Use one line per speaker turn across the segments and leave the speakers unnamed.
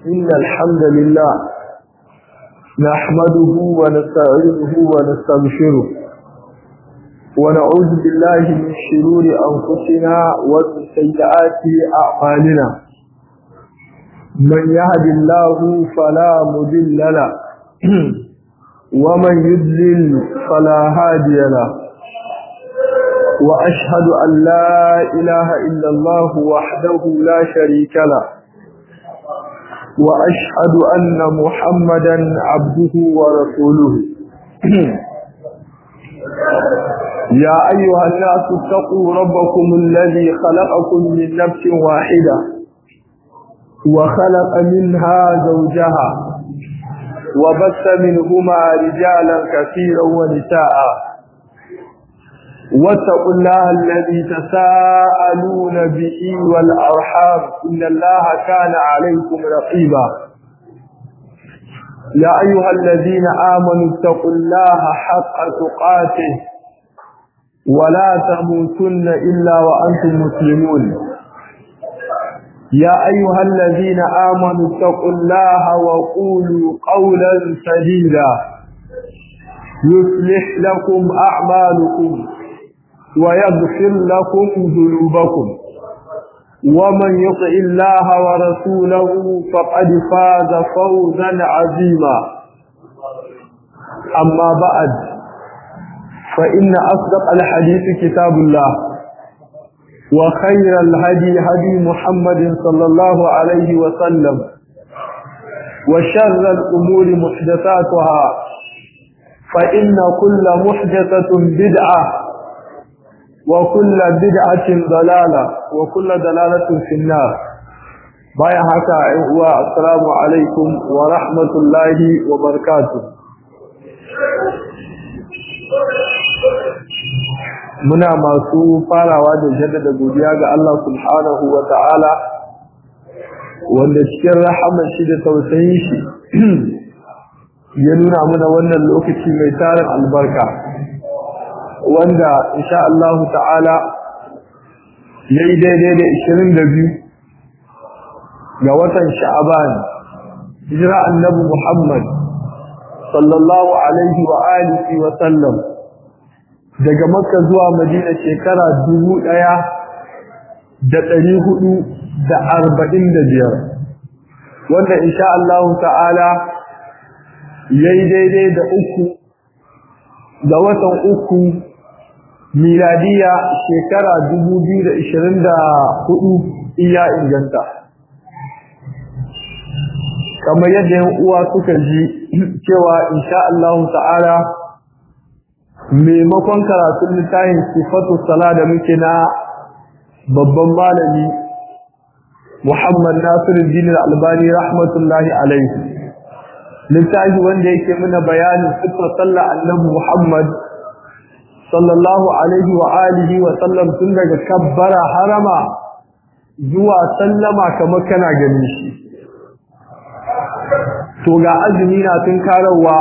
إن الحمد لله نحمده ونستعينه ونستغفره ونعوذ بالله من شرور أنفسنا ومن سيئات أعمالنا من يهد الله فلا مضل له ومن يضلل فلا هادي له وأشهد أن لا إله إلا الله وحده لا شريك له وأشهد أن محمدا عبده ورسوله يا أيها الناس اتقوا ربكم الذي خلقكم من نفس واحدة وخلق منها زوجها وبث منهما رجالا كثيرا ونساء واتقوا الله الذي تساءلون به والأرحام إن الله كان عليكم رقيبا يا أيها الذين آمنوا اتقوا الله حق تقاته ولا تموتن إلا وأنتم مسلمون يا أيها الذين آمنوا اتقوا الله وقولوا قولا سديدا يصلح لكم أعمالكم ويغفر لكم ذنوبكم ومن يطع الله ورسوله فقد فاز فوزا عظيما أما بعد فإن أصدق الحديث كتاب الله وخير الهدي هدي محمد صلى الله عليه وسلم وشر الأمور محدثاتها فإن كل محدثة بدعة وكل بدعة ضلالة وكل دلالة في النار بايا حكا السلام عليكم ورحمة الله وبركاته muna masu farawa da jaddada godiya ga Allah subhanahu wa ta'ala wanda cikin rahaman shi da tausayin shi ya nuna mana wannan lokaci mai tarin albarka wanda insha Allah ta'ala yayi daidai da 22 ga watan Sha'aban hijira annabi Muhammad sallallahu alaihi wa alihi wa sallam daga Makka zuwa Madina shekara 1445 wanda insha Allah ta'ala yayi daidai da uku ga watan uku miladiya shekara 2024 iya inganta kamar yadda yan uwa suka ji cewa insha Allah ta'ala maimakon karatun littafin sifatu sala da muke na babban malami Muhammad Nasiruddin Al-Albani rahmatullahi alaihi littafi wanda yake muna bayanin sifar sallah annabi Muhammad sallallahu alaihi wa alihi wa sallam tun daga kabbara harama zuwa sallama kamar kana gani shi to ga azumi na tun karawa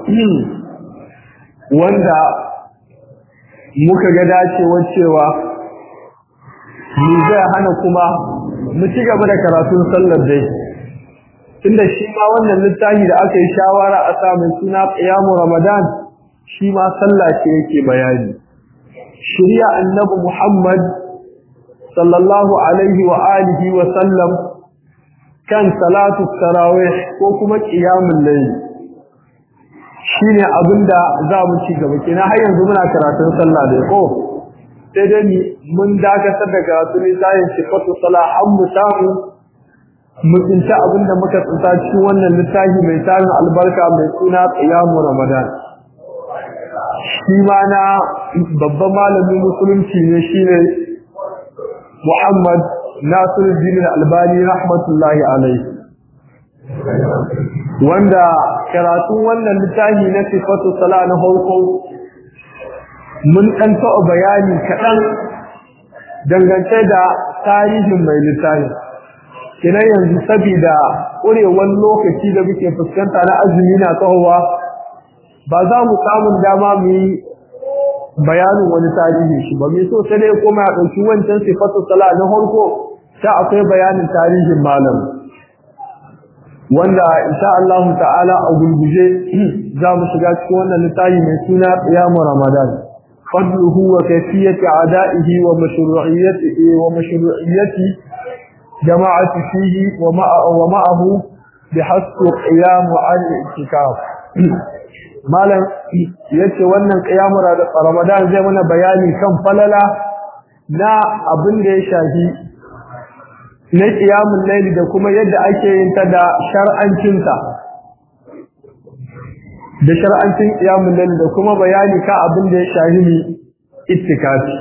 wanda muka ga dacewar cewa ni zai hana kuma mu ci gaba da karatun sallar dai tunda shi ma wannan littafi da aka yi shawara a samun suna qiyamu ramadan shi ma sallah ce yake bayani shari'a annabi Muhammad sallallahu alaihi wa alihi wa sallam kan salatu tarawih ko kuma qiyamul layl shine abinda za mu ci gaba kina har yanzu muna karatun sallah da ko sai dai mun dakatar da karatu ne sai sifatu salah an mu samu mu tsinta abinda muka tsinta cikin wannan littafi mai tarin albarka mai suna qiyamu ramadan shi ma na babban malamin musulunci ne shine Muhammad Nasiruddin Albani rahmatullahi alaihi wanda karatun wannan littafi na sifatu sala na farko mun dan taɓa bayani kaɗan dangance da tarihin mai littafi kina yanzu saboda ƙurewar lokaci da muke fuskanta na azumi na tsawowa ba za mu samun dama mu yi bayanin wani tarihi shi ba mai so sai dai kuma ya ɗauki wancan sifatu sala na farko ta akwai bayanin tarihin malam wanda insha Allah ta'ala a gulguje za mu shiga cikin wannan littafi mai suna qiyamu ramadan fadluhu wa kayfiyati ada'ihi wa mashru'iyyatihi wa mashru'iyyati jama'ati fihi wa ma'a wa ma'ahu bihasb qiyam al-i'tikaf malam yace wannan qiyamu ramadan zai mana bayani kan falala na abin da ya shafi na ƙiyamun laili da kuma yadda ake yin ta da shar'ancinta da shar'ancin ƙiyamun laili da kuma bayani ka abin da ya shahimi ittikafi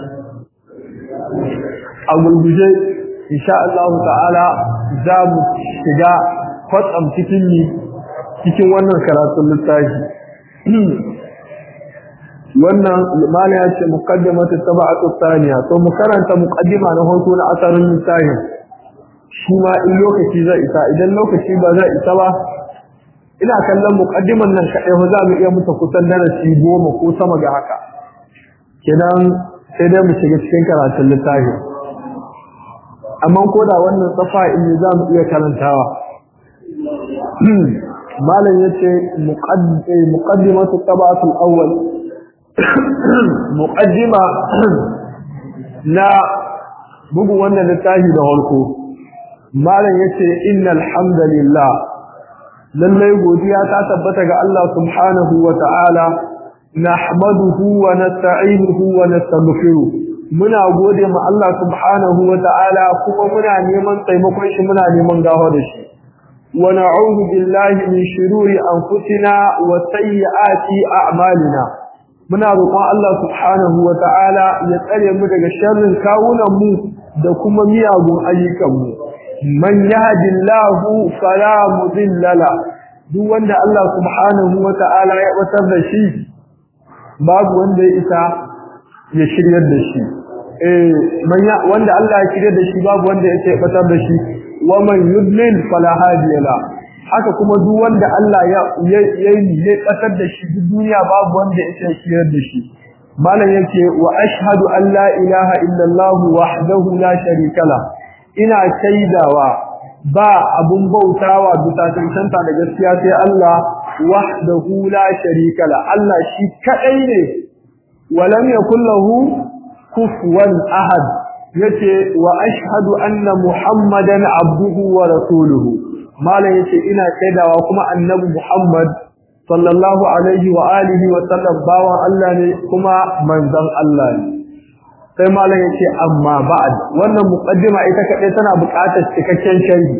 a gurguje insha Allah ta'ala za mu shiga kwatsam cikin ni cikin wannan karatun littafi wannan limana ya ce muqaddimatu sab'atu thaniya to mu karanta muqaddima na farko na asarin littafin shi ma in lokaci zai isa idan lokaci ba zai isa ba ina kallon muqaddiman nan kadai ba za mu iya mutu kusan darasi goma ko sama ga haka kenan sai dai mu shiga cikin karatun littafi amma ko da wannan safa in za mu iya karantawa malam yace muqaddimatu tabatul awwal muqaddima na bugu wannan littafi da farko malam yace innal hamdalillah lallai godiya ta tabbata ga Allah subhanahu wa ta'ala nahmaduhu wa nasta'inuhu wa nastaghfiruh muna gode ma Allah subhanahu wa ta'ala kuma muna neman taimakon shi muna neman gaho da shi wa na'udhu billahi min shururi anfusina wa sayyiati a'malina muna roƙon Allah subhanahu wa ta'ala ya tsare mu daga sharrin kawunan mu da kuma miyagun ayyukan mu man yahdillahu fala mudilla la duk wanda Allah subhanahu wata'ala ya batar da shi babu wanda ya isa ya shiryar da shi eh wanda Allah ya shiryar da shi babu wanda ya batar da shi wa man yudlil fala hadiya la haka kuma duk wanda Allah ya ya batar da shi duk duniya babu wanda ya isa shiryar da shi malam yake wa ashhadu an la ilaha illallah wahdahu la sharika la ina shaidawa ba abun bautawa bisa cancanta da gaskiya sai Allah wahdahu la sharika la Allah shi kadai ne walam yakul lahu kufuwan ahad yace wa ashhadu anna muhammadan abduhu wa rasuluhu malan yace ina shaidawa kuma annabi muhammad sallallahu alaihi wa alihi wa sallam bawan Allah ne kuma manzon Allah ne sai malam yace amma ba'd wannan muqaddima ita kadai tana buƙatar cikakken sharhi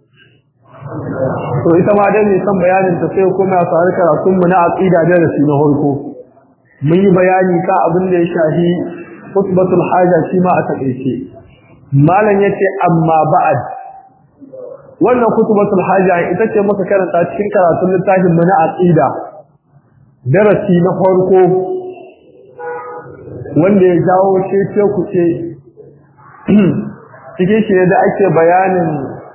to ita ma dai ne san bayanin ta sai kuma sai karatun mu na aqida da rasu na farko mun yi bayani ka abin da ya shahi khutbatul haja shi ma a takeice malam yace amma ba'd wannan khutbatul haja ita ce muka karanta cikin karatun littafin mu na aqida darasi na farko wanda ya jawo cece ku ce cikin shi da ake bayanin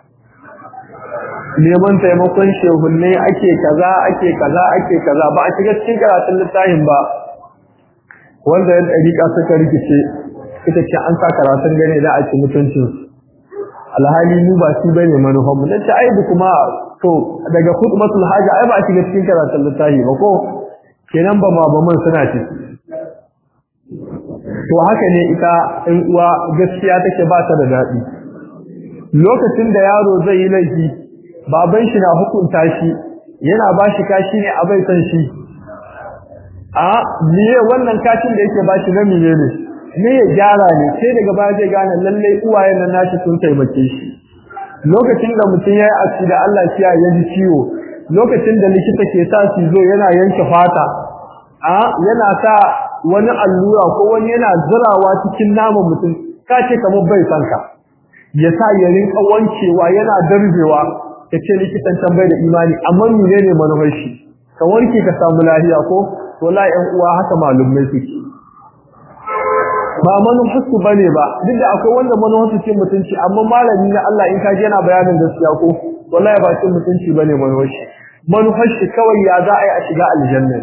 neman taimakon shehunne ake kaza ake kaza ake kaza ba a shiga cikin karatun littafin ba wanda ya ɗariƙa suka rikice ita ce an sa karatun gane da a ci mutuncin alhali mu ba shi bane manufan mu dan ta aibu kuma to daga khutbatul haja ai ba a shiga cikin karatun littafi ba ko kenan ba ma ba man suna ciki to haka ne ita in uwa gaskiya take ba ta da daɗi lokacin da yaro zai yi laifi baban shi na hukunta shi yana ba shi kashi ne a bai san shi a miye wannan kashin da yake ba shi na miye ne ne ya gyara ne sai daga baya zai gane lallai uwayen nan nashi sun taimake shi lokacin da mutum ya yi aksi da Allah ya ya ji ciwo lokacin da likita ke sa su zo yana yanke fata a yana sa wani allura ko wani yana zurawa cikin naman mutum ka ce kamar bai san ka ya sa ya rinka wankewa yana darbewa ya ce likitan can bai da imani amma mene ne manufar shi ka warke ka samu lafiya ko wala ƴan uwa haka malumai suke ba manufar su bane ba duk da akwai wanda manufar su ce mutunci amma malami na Allah in ka ji yana bayanin gaskiya ko wallahi ba cin mutunci bane manufar shi manufar shi kawai ya za a yi a shiga aljanna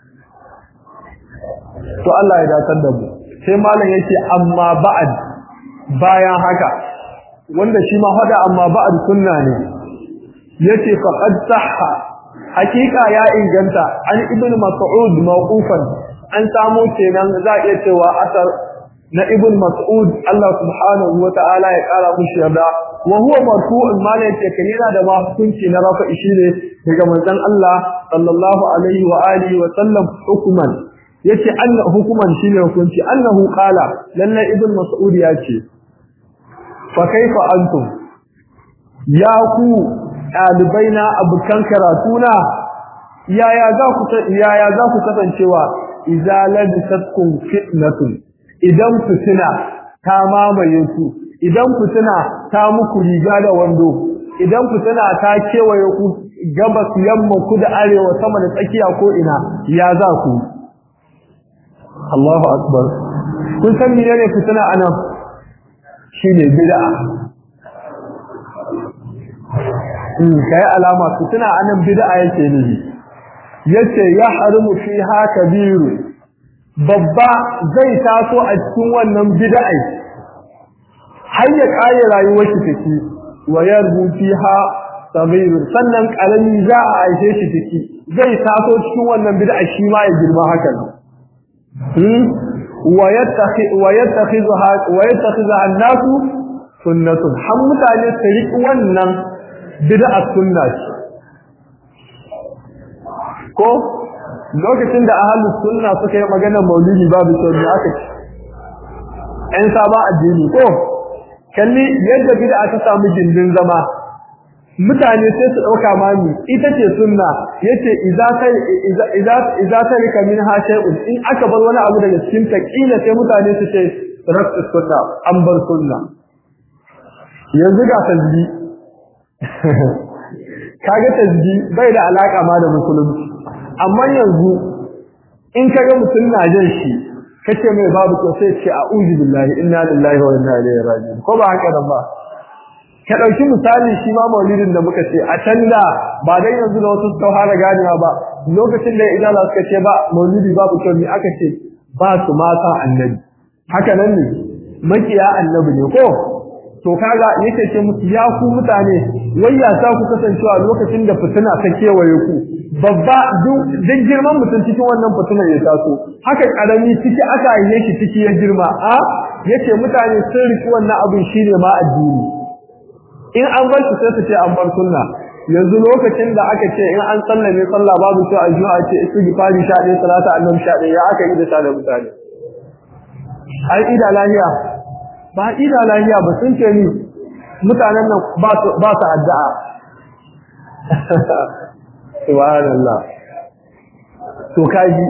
to Allah ya datar da mu sai malam yake amma ba'ad bayan haka wanda shi ma hada amma ba'ad sunna ne yace faqad sahha hakika ya inganta an ibnu mas'ud mawqufan an samu kenan za iya cewa asar na ibn mas'ud Allah subhanahu wa ta'ala ya kara mushi yarda wa huwa marfu'un ma ne yake kana da ma hukunci na rafa shi ne daga manzon Allah sallallahu alaihi wa alihi wa sallam hukuman yace anna hukuman shine hukunci annahu qala lalla ibn mas'ud yace fa kaifa antum ya ku ɗalibaina abukan karatuna yaya za ku yaya za ku kasancewa idza labisatkum fitnatun idan fitina ta mamaye ku idan fitina ta muku riga da wando idan fitina ta kewaye ku gabas yamma ku da arewa sama da tsakiya ko ina ya za ku Allahu akbar kun san menene fitina anan shine bid'a in kai alama fitina anan bid'a yake ne yace ya harimu fiha kabiru babba zai taso a cikin wannan bid'a har ya kare rayuwar shi take wa yarbu fiha sabiru sannan karami za a aishe shi take zai taso cikin wannan bid'a shi ma ya girma haka hmm wa yattakhi wa yattakhidha wa yattakhidha an-nasu sunnatun har mutane su riƙi wannan bid'a sunna ce ko lokacin da ahlus sunna suka yi magana maulidi babu kyau ne aka ce ɗan saba addini ko kalli yadda bid'a ta samu gindin zama mutane sai su ɗauka mami ita ce sunna yace idza ta idza idza ta rika min ha shay'un in aka bar wani abu daga cikin ta kila sai mutane su ce rakku sunna an bar sunna yanzu ga tasbi kaga tasbi bai da alaka ma da musulunci amma yanzu in kaga mutum na jan shi kace mai babu ko sai ce a'udhu billahi inna lillahi wa inna ilaihi raji'un ko ba haka ba ka dauki misali shi ma maulidin da muka ce a can da ba dai yanzu da wasu sun fara ganewa ba lokacin da idan Allah suka ce ba maulidi babu kyau ne aka ce ba su mata annabi haka nan ne makiya annabi ne ko to kaga yake ce musu ya ku mutane wai ya sa ku kasancewa lokacin da fitina ta kewaye ku babba duk girman mutum cikin wannan fitinar ya taso haka karami ciki aka yi shi ciki ya girma a yace mutane sun riki wannan abin shine ma addini in an bar shi sai su ce an bar sunna yanzu lokacin da aka ce in an sallame sallah babu to ajuwa ce istighfari 11 salata annabi 11 ya aka yi da sada mutane ai ida lahiya ba ida lahiya ba sun ce ni mutanen nan ba su ba su addu'a subhanallah to kaji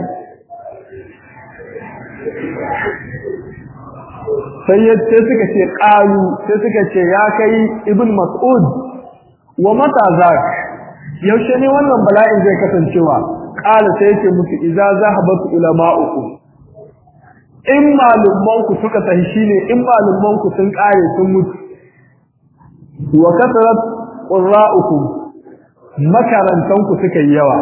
sai yace suka ce qalu sai suka ce ya kai ibn mas'ud wa mata zak yaushe ne wannan bala'in zai kasancewa qala sai yake musu idza zahabat ulama'ukum in malumman ku suka tafi shine in malumman ku sun kare sun mutu wa kasarat qurra'ukum makarantan ku suka yi yawa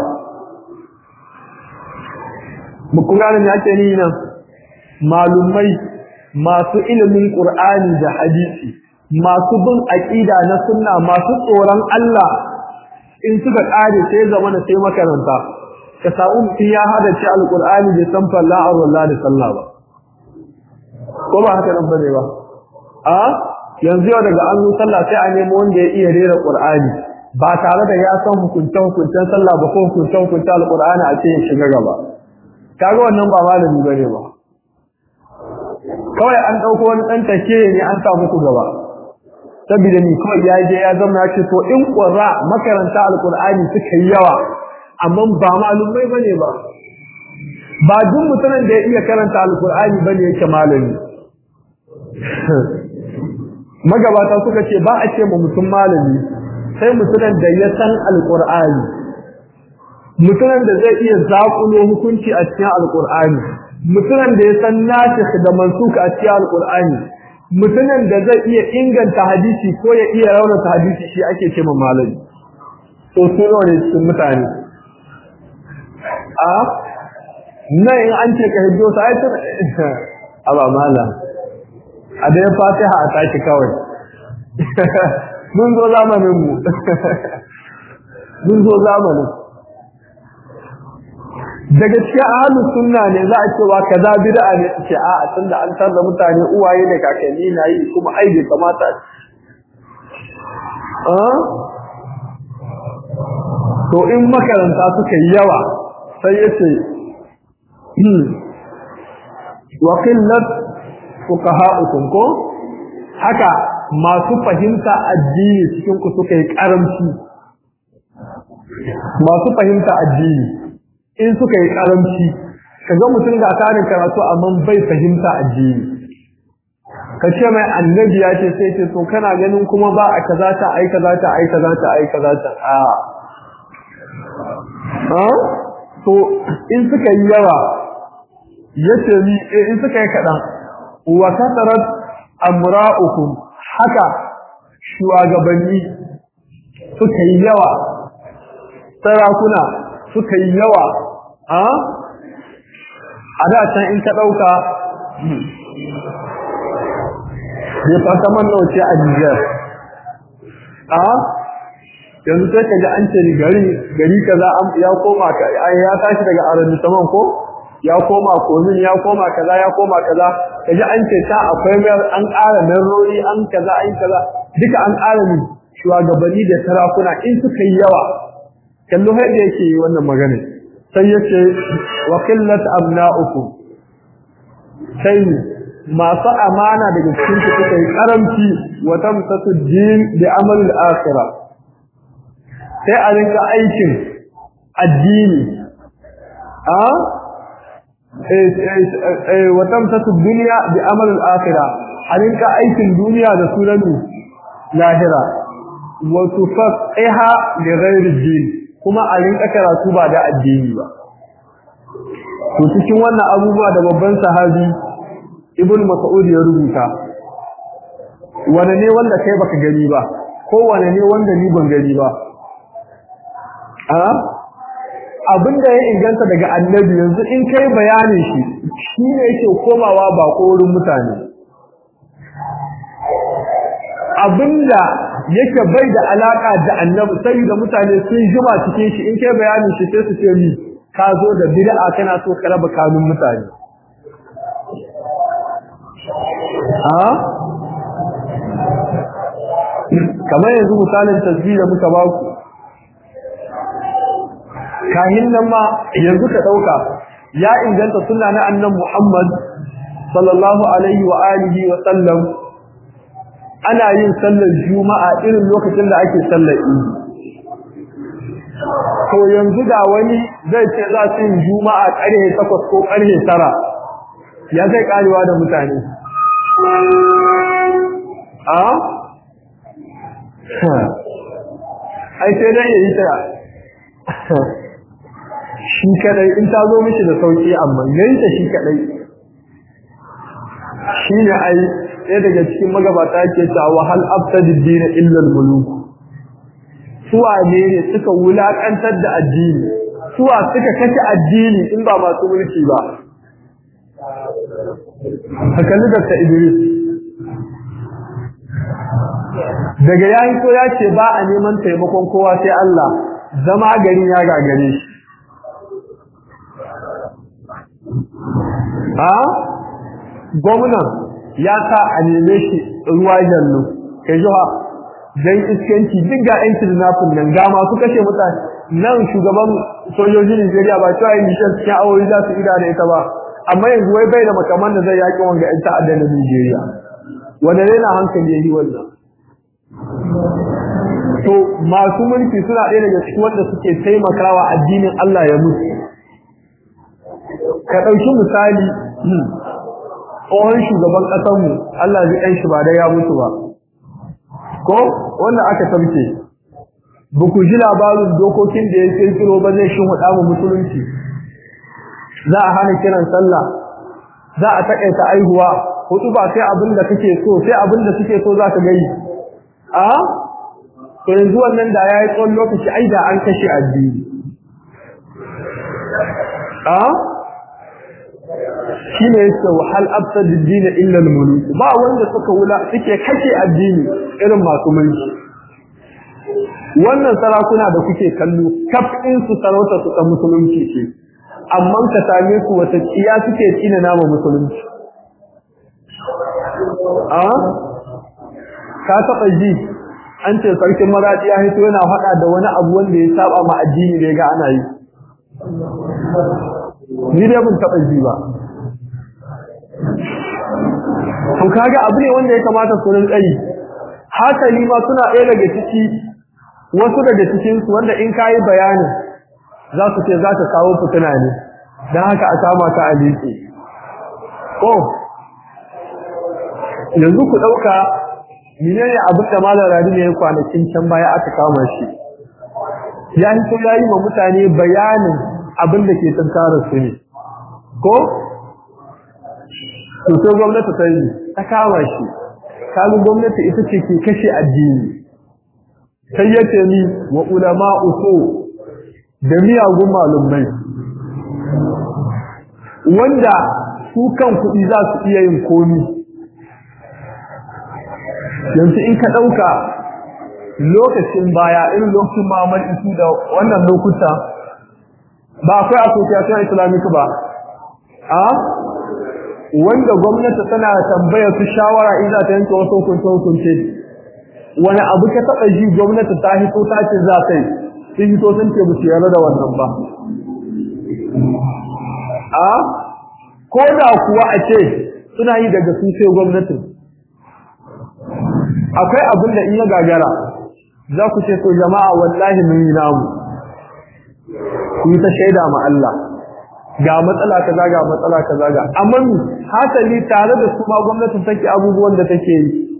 mu kuma ne yake ni nan malumai masu ilimin qur'ani da hadisi masu bin aqida na sunna masu tsoron Allah in suka kare sai zamana sai makaranta ka samu mutum ya hada ci alqur'ani bai san falla'ar wallahi da sallah ba ko ba haka nan bane ba a yanzu yau daga an sallah sai a nemo wanda ya iya rera qur'ani ba tare da ya san hukuncen hukuncen sallah ba ko hukuncen hukuncen alqur'ani a ce ya shiga gaba kaga wannan ba malami bane ba kawai an dauko wani dan take ne an sa muku gaba saboda ni kawai ya je ya zama ya ce to in qurra makaranta alqur'ani suka yi yawa amma ba malumai bane ba ba duk mutumin da ya iya karanta alqur'ani bane yake malami magabata suka ce ba a ce ma mutum malami sai mutumin da ya san alqur'ani mutumin da zai iya zakulo hukunci a cikin alqur'ani mutumin da ya san nasikh da mansukh a cikin alqur'ani mutumin da zai iya inganta hadisi ko ya iya raunata hadisi shi ake ce ma malami to su ne cikin mutane a nan in an ce ka hiddo sai aba malam a da ya fatiha a tashi kawai mun zo zamanin mu mun zo zamanin daga cikin ahlus sunna ne za a ce wa kaza bid'a ne ce a a tunda an tarda mutane uwaye da kakanni na yi kuma ai bai kamata a to in makaranta suka yi yawa sai yace wa qillat fuqaha'ukum ko haka masu fahimta addini cikin ku suka yi karamci masu fahimta addini in suka yi karamci kaga mutum ga tarin karatu amma bai fahimta addini ka ce mai annabi ya ce sai ce to kana ganin kuma ba a kaza ta ai kaza ta ai kaza ta ai kaza ta a ha to in suka yi yawa yace ni in suka yi kadan wa kasarat amra'ukum haka shugabanni suka yi yawa sarakuna suka yi yawa a a da can in ka ɗauka bai fata man nauce a Nijar a yanzu sai ka ji an ce ni gari gari kaza ya koma ya tashi daga arabi saman ko ya koma komin ya koma kaza ya koma kaza ka ji an ce ta akwai an ƙara merori an kaza an kaza duka an ƙara ni shugabanni da sarakuna in suka yi yawa kallo har da yake wannan magana sai yace wa qillat abna'ukum sai masu amana daga cikin su suka yi karamci wa tamsatu din bi amal al-akhirah sai a rinka aikin addini a eh wa tamsatu dunya bi amal al-akhirah a rinka aikin duniya da sunan lahira wa tufaqiha li ghairi din kuma a rinka karatu ba da addini ba to cikin wannan abubuwa da babban sahabi ibnu mas'ud ya rubuta wane ne wanda kai baka gani ba ko wane ne wanda ni ban gani ba a abinda ya inganta daga annabi yanzu in kai bayanin shi shi ne yake komawa ba ko wurin mutane abinda yake bai da alaka da annabi sai da mutane sun jima cikin shi in kai bayanin shi sai su ce mi ka zo da bid'a kana so ka raba kanun mutane a kamar yanzu misalin tasbih da muka ba ku kahin nan ma yanzu ka dauka ya inganta sunna na annabi Muhammad sallallahu alaihi wa alihi wa sallam ana yin sallar juma'a irin lokacin da ake sallar idi to yanzu da wani zai ce za su yi juma'a ƙarfe takwas ko ƙarfe tara ya zai karewa da mutane a ai sai dai yayi ta shi kadai in ta zo mishi da sauki amma yayi ta shi kadai shine ai ɗaya daga cikin magabata ke ta wahal abtadi dina illa al-muluk suwa ne ne suka wulakantar da addini suwa suka kashe addini in ba masu mulki ba hakalli da ta Idris daga yayin ko ya ce ba a neman taimakon kowa sai Allah zama gari ya gagare shi a gwamnan ya sa a neme shi ruwa jallo kai jiha dan iskanci duk ga yan kidnapping nan ga masu kashe mutane nan shugaban sojojin Nigeria ba cewa yin mishan cikin awoyi za su ida da ita ba amma yanzu wai bai da makaman da zai yaƙi wanga yan ta'adda na Nigeria wanda ne na hankali yayi wannan to masu mulki suna ɗaya daga cikin wanda suke taimakawa addinin Allah ya mutu ka ɗauki misali tsohon shugaban ƙasarmu Allah zai ɗan shi ba da ya mutu ba ko wanda aka tabke ba ku ji labarin dokokin da ya kirkiro ba zai shi huɗa mu musulunci za a hana kiran sallah za a taƙaita aihuwa hudu ba sai abin da kake so sai abin da suke so za ka gai a to yanzu wannan da ya yi tsawon lokaci ai da an kashe addini a shi ne yake wahal absad din illa al-muluk ba wanda suka wula suke kashe addini irin masu mulki wannan sarakuna da kuke kallo kafin su sarauta su ta musulunci ce amma ka same su wata tsiya suke tsina nama musulunci a ka taɓa ji an ce sarkin maraɗi ya hito yana faɗa da wani abu wanda ya saba ma addini da ya ga ana yi ni dai ban taɓa ji ba to kaga abu ne wanda ya kamata su rinka yi hasali ma suna ɗaya daga ciki wasu daga cikin su wanda in kayi bayani za su ce za ka kawo fitina ne don haka a kama ka a liƙe oh yanzu ku ɗauka menene abin da malam radi ne ya kwanakin can baya aka kama shi ya hito ya yi wa mutane bayanin abin da ke tattara su ne ko to sai gwamnati ta yi ta kama shi kalu gwamnati ita ce ke kashe addini sai ya ce ni wa ulama uku da miyagun malumai wanda su kan kuɗi za su iya yin komi yanzu in ka ɗauka lokacin baya irin lokacin Muhammad Isu da wannan lokuta ba akwai association islamic ba a wanda gwamnati tana tambaya su shawara in za ta yanke wasu hukunce hukunce wani abu ka taɓa ji gwamnati ta hito ta ce za ta yi sun hito sun ce ba su yarda da wannan ba a ko da kuwa a ce suna yi daga su sai gwamnatin akwai abin da in ya gagara za ku ce to jama'a wallahi mun yi namu ku yi ta shaida ma Allah ga matsala kaza ga matsala kaza ga amma hasali tare da su ma gwamnatin take abubuwan da take yi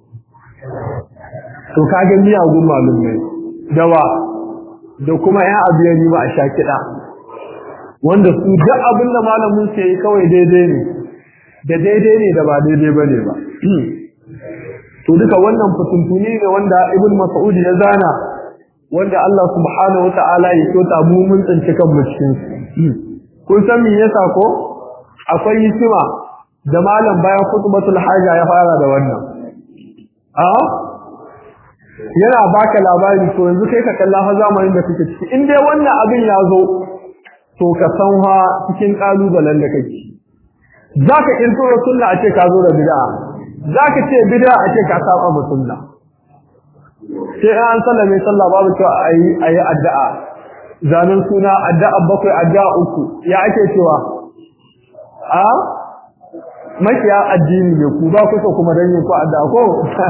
to kage miyagun malumai dawa da kuma yan abiyani ba a sha kiɗa wanda su duk abin da malamin ke yi kawai daidai ne da daidai ne da ba daidai bane ba to duka wannan fituntuni ne wanda ibn mas'ud ya zana wanda Allah subhanahu wata'ala ya kyauta mu mun tsinci kan mu cikin kun san me yasa ko akwai hikima da malam bayan khutbatul haja ya fara da wannan a yana baka labari to yanzu kai ka kalla fa zamanin da kake ciki in dai wannan abin ya zo to ka san ha cikin kalubalen da kake zaka kirkiro sunna a ce ka zo da bid'a zaka ce bid'a a ce ka saba mu sunna sai an sallame sallah babu cewa ayi ayi addu'a zanen suna addu'a bakwai addu'a uku ya ake cewa a makiya addini ne ku ba ku so kuma dan yin ku addu'a ko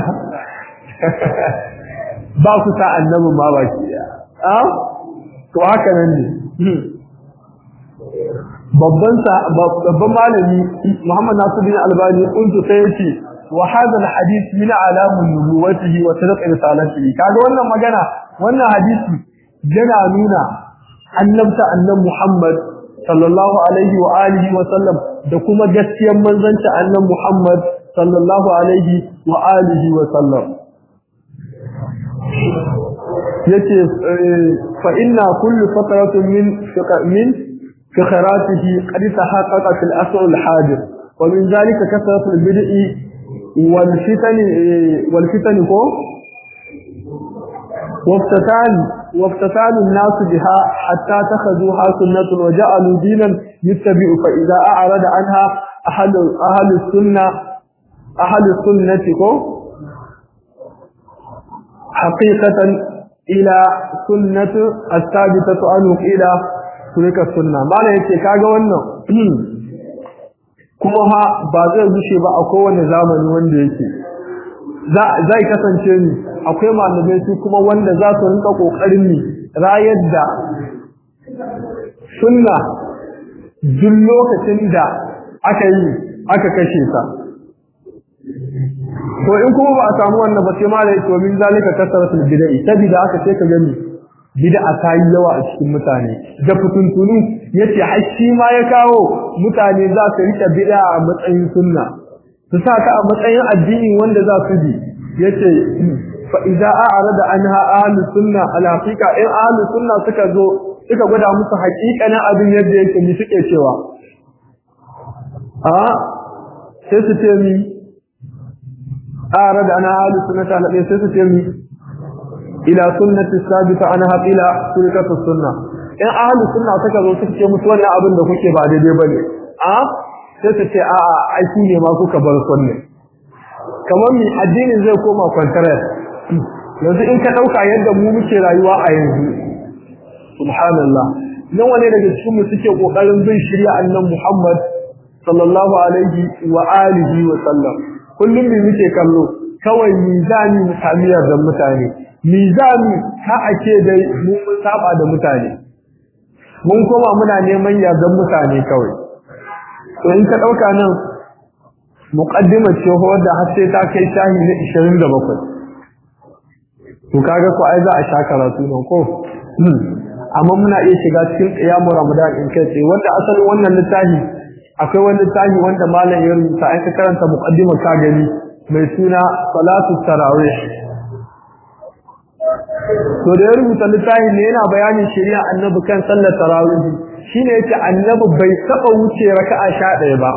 ba ku sa annabin ma baki a to haka nan ne babban babban malami Muhammad Nasiruddin Albani kuntu sai yace wa hadha alhadith min alamun nubuwatihi wa sadaq risalatihi kaga wannan magana wannan hadisi yana nuna annabta annabi Muhammad sallallahu alaihi wa alihi wa sallam da kuma gaskiyar manzanci annabi Muhammad sallallahu alaihi wa alihi wa sallam yace fa inna kullu fatratin min min فخراته قد تحقق في الأسر الحاضر ومن ذلك كثرة البدء والفتن والفتن كو وافتتان وافتتان الناس بها حتى اتخذوها سنة وجعلوا دينا يتبع فإذا أعرض عنها أهل أهل السنة أهل السنة كو حقيقة إلى سنة الثابتة عنه إلى surika sunna mala yace kaga wannan kuma ha ba zai rushe ba a kowane zamani wanda yake zai kasance ni akwai malamai su kuma wanda za su rinka kokarin ni rayar da sunna duk lokacin da aka yi aka kashe ta to in kuma ba a samu wannan ba sai mala yace min zalika kasaratul bid'ah sabida aka ce ka gani bid'a ta yi yawa a cikin mutane da fituntunu yace har shi ma ya kawo mutane za su rike bid'a a matsayin sunna su sa ka a matsayin addini wanda za su bi yace fa idza a'rada anha ahlus sunna al haqiqa in ahlus sunna suka zo suka gwada musu haƙiƙanin abin yadda yake ni suke cewa a sai su ce mi a'rada anha ahlus sunna ta sai su ce mi ila sunnati sabita anha ila sulkatu sunna in ahli sunna suka zo suka ce musu wannan abin da kuke ba daidai bane a sai su ce a a ai shi ne ma kuka bar sunna kamar mi addinin zai koma contract yanzu in ka dauka yadda mu muke rayuwa a yanzu subhanallah nan wane daga cikin mu suke kokarin bin shirya annan Muhammad sallallahu alaihi wa alihi wa sallam kullum me muke kallo kawai mizani mutamiyar da mutane mizani ka ake dai mu mun saba da mutane mun koma muna neman yardan mutane kawai to in ka dauka nan muqaddimar ce wadda har sai ta kai shahi na 27 to kaga ko ai za a sha karatu nan ko amma muna iya shiga cikin qiyamul ramadan in kai sai wanda asalin wannan littafi akwai wani littafi wanda malam ya rubuta ai ka karanta muqaddimar ka gani mai suna salatu tarawih to da ya rubuta littafi ne yana bayanin shari'a annabi kan sallar tarawih shine yace annabi bai taba wuce raka'a 11 ba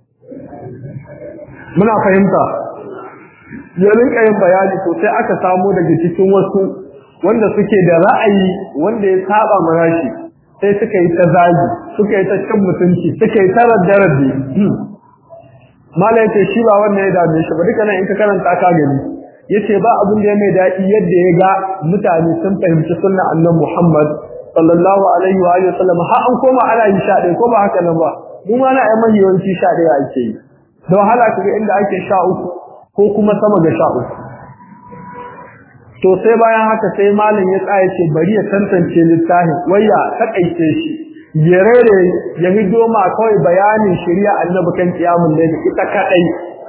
muna fahimta ya rinka yin bayani to sai aka samu daga cikin wasu wanda suke da ra'ayi wanda ya saba marashi sai suka yi ta zagi suka yi ta cin mutunci suka yi ta raddarade mala yace shi ba wannan ya dame shi ba duka nan in ka karanta ka gani yace ba abin da ya mai daɗi yadda ya ga mutane sun fahimci sunna annabi Muhammad sallallahu alaihi wa alihi wasallam har an koma ana yi sha ko ba haka nan ba mu ma na ai mahiyawanci sha ɗaya ake yi da wahala kaga inda ake sha uku ko kuma sama ga sha uku to sai bayan haka sai malam ya tsaya ce bari ya tantance littafin waya takaice shi ya rere ya hido ma kawai bayanin shari'a annabi kan kiyamun ne ita kadai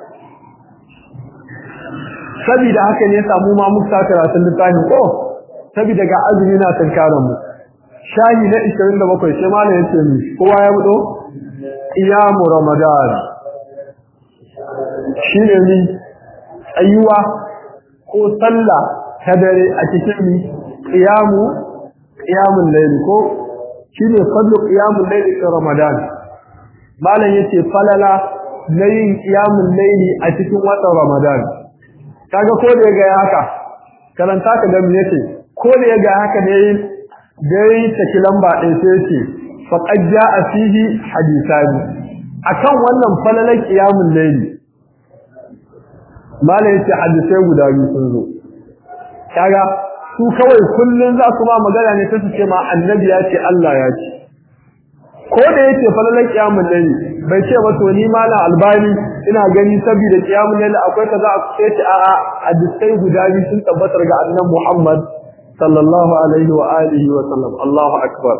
saboda haka ne samu ma muka karatun littafin ko saboda ga azumi na tankaran mu shahi na 27 sai malam ya ce mi kowa ya budo qiyamu ramadan shine ni tsayuwa ko sallah ta dare a cikin mi qiyamu qiyamul layl ko shine fadlu qiyamul layl fi ramadan malam yace falala na yin qiyamul layl a cikin watan ramadan kaga ko da yaga haka karanta ka ga me yake ko da yaga haka ne dai take lamba ɗin sai yace faqad jaa fihi hadithani akan wannan falalan qiyamul layl malam yace hadisai guda biyu sun zo kaga su kawai kullun za su ma magana ne ta ce ma annabi ya ce Allah ya ce ko da yake falalan kiyamul layl bai ce ba to ni malam albani ina gani saboda kiyamul layl akwai kaza a ce ce a'a hadisai guda biyu sun tabbatar ga annabi Muhammad sallallahu alaihi wa alihi wa sallam Allahu akbar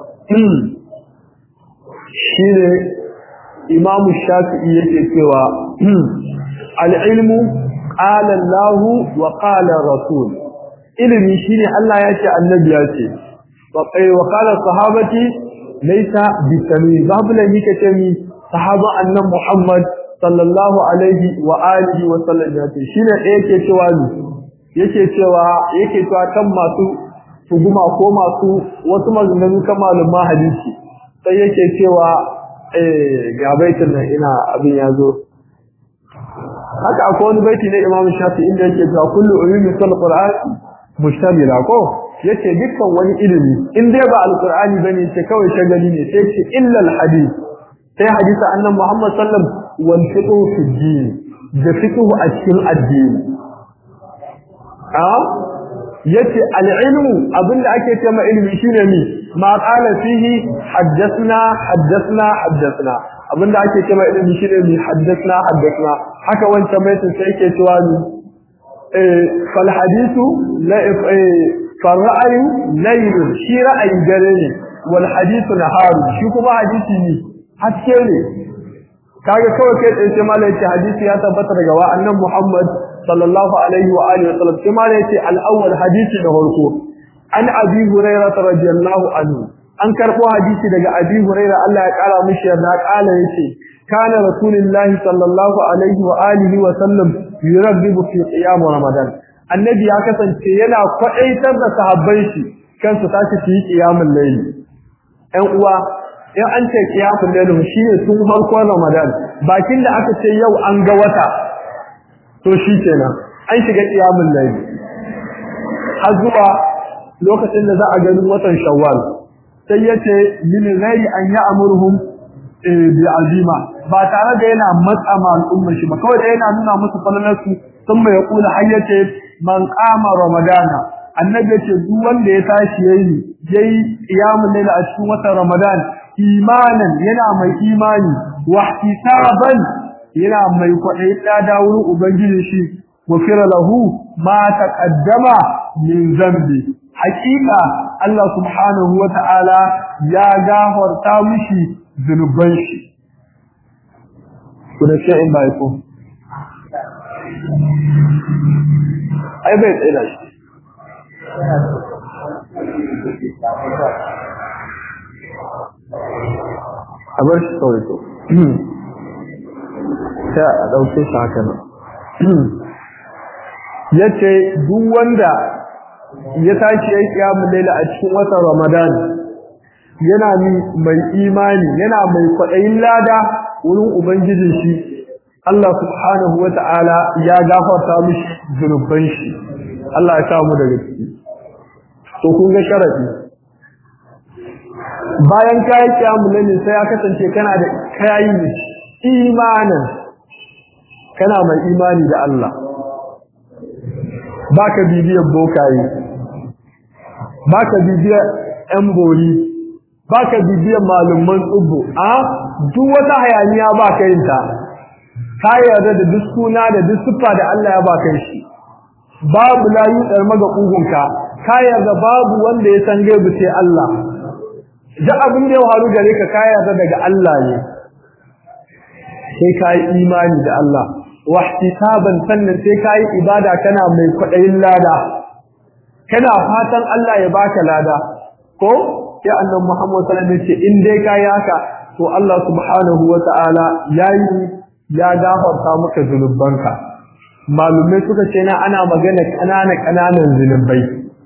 shine Imam Shafi'i yake cewa al-ilmu qala Allah wa qala Rasul ilimi shine Allah ya ce annabi ya ce wa kai wa qala sahabati laysa bitami babu la yake ce mi sahaba annabi Muhammad sallallahu alaihi wa alihi wa sallam ya ce shine da yake cewa ni yake cewa yake cewa kan masu tuguma ko masu wasu maganganu kan malumma hadisi sai yake cewa eh ga baitin nan ina abin ya zo haka akwai wani baiti na Imam Shafi inda yake cewa kullu ulumi sal Qur'an mustamila ko yace dukkan wani ilimi in dai ba alqur'ani bane ce kawai shagali ne sai ce illa alhadith sai hadisi annabi Muhammad sallam wal fiqh fi din da fiqh a cikin addini a yace al-ilmu abinda ake cewa ilimi shine mi ma qala fihi haddathna haddathna haddathna abinda ake cewa ilimi shine mi haddathna haddathna haka wancan baitin sai yake cewa ni fal hadithu la fal ra'ayu layl shi ra'ayi dare ne wal hadithu nahar shi kuma hadisi ne haske ne kaga kawai kai tsaye sai malai ce hadisi ya tabbata daga wa annan Muhammad sallallahu alaihi wa alihi wasallam sai malai ce al-awwal hadisi da farko an abi hurairah radiyallahu anhu an karbo hadisi daga abi hurairah Allah ya kara mishi yarda kala yace kana rasulullahi sallallahu alaihi wa alihi wa sallam yurabbibu fi qiyam ramadan annabi ya kasance yana kwadaitar da sahabban shi kansu tashi su yi qiyamul layl ɗan uwa in an ce qiyamul layl shine tun farkon ramadan bakin da aka ce yau an ga wata to shi kenan an shiga qiyamul layl har zuwa lokacin da za a gani watan shawwal sai yace min ghairi an ya'muruhum bi azima ba tare da yana matsa ma al'umma shi ba kawai da yana nuna musu falalarsu sun mai kula hayyace man qama ramadana annabi yace duk wanda ya tashi yayi yayi qiyamul layl a cikin watan ramadan imanan yana mai imani wa ihtisaban yana mai kwaɗayi da wurin ubangiji shi gufira lahu ma taqaddama min zambi hakika Allah subhanahu wa ta'ala ya gafarta mishi zunuban shi kuna ce in bai ko ai bai tsira shi a bar shi kawai to sai a ɗauke shi haka nan ya ce duk wanda ya tashi ya yi ƙiyamun laila a cikin watan ramadan yana mai imani yana mai kwaɗayin lada wurin ubangijin shi Allah subhanahu wa ta'ala ya gafarta mishi zunuban shi Allah ya sa mu daga ciki to kun ga sharafi bayan kayi ƙiyamun laila sai ya kasance kana da kayi imanin kana mai imani da Allah baka bibiyar bokaye baka bibiyar ƴan bori baka bibiyar malumman tsubbo a duk wata hayaniya baka yin ta ka yarda da duk suna da duk siffa da Allah ya baka shi babu layu dar maga kugunka ka yarda babu wanda ya san gaibu sai Allah duk abin da ya faru gare ka ka yarda daga Allah ne sai ka yi imani da Allah wahtisaban sannan sai kai ibada kana mai kwadayin lada kana fatan Allah ya baka lada ko sai annabi Muhammad sallallahu alaihi wasallam ce in dai kai haka to Allah subhanahu wataala yayi ya gafarta maka zunubanka malumai suka ce na ana magana kanana kananan zunubai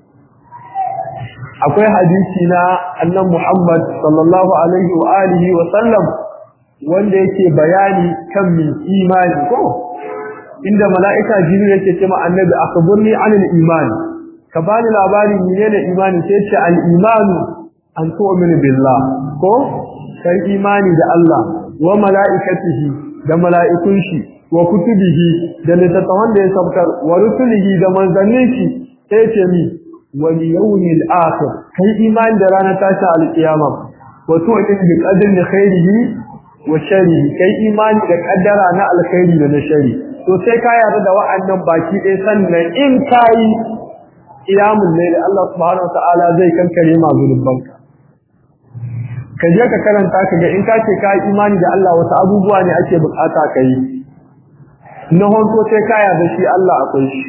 akwai hadisi na annabi Muhammad sallallahu alaihi wa alihi wa sallam wanda yake bayani kan min imani ko inda mala'ika jibril yake cewa annabi akhbirni anil iman ka bani labari menene imani sai ce al imanu an tu'minu billah ko kai imani da Allah wa mala'ikatihi da mala'ikun shi wa kutubihi da littattafan da ya sabkar wa rusulihi da manzannin shi sai ce mi wal yawmil akhir kai imani da ranar tashi al qiyama wa tu'minu bi qadri khairihi wa sharrihi kai imani da kaddara na alkhairi da na shari to sai ka yarda da wa'annan baki ɗaya sannan in kai iyamun ne da Allah subhanahu wataala zai kankare ma zunubanka ka je ka karanta ka ga in ka ce ka yi imani da Allah wasu abubuwa ne ake bukata ka yi na honto sai ka yarda shi Allah akwai shi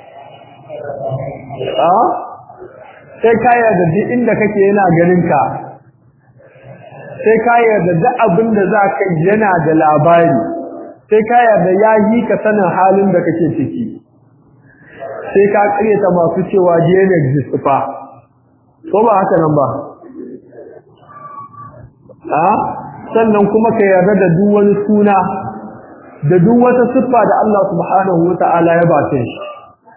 a sai ka yarda duk inda kake yana ganin ka sai ka yarda duk abin da za ka yana da labari sai ka yarda ya yi ka sanin halin da kake ciki sai ka karyata masu cewa DNA exist fa ko ba haka nan ba a sannan kuma ka yarda da duk wani suna da duk wata siffa da Allah subhanahu wata'ala ya ba ta shi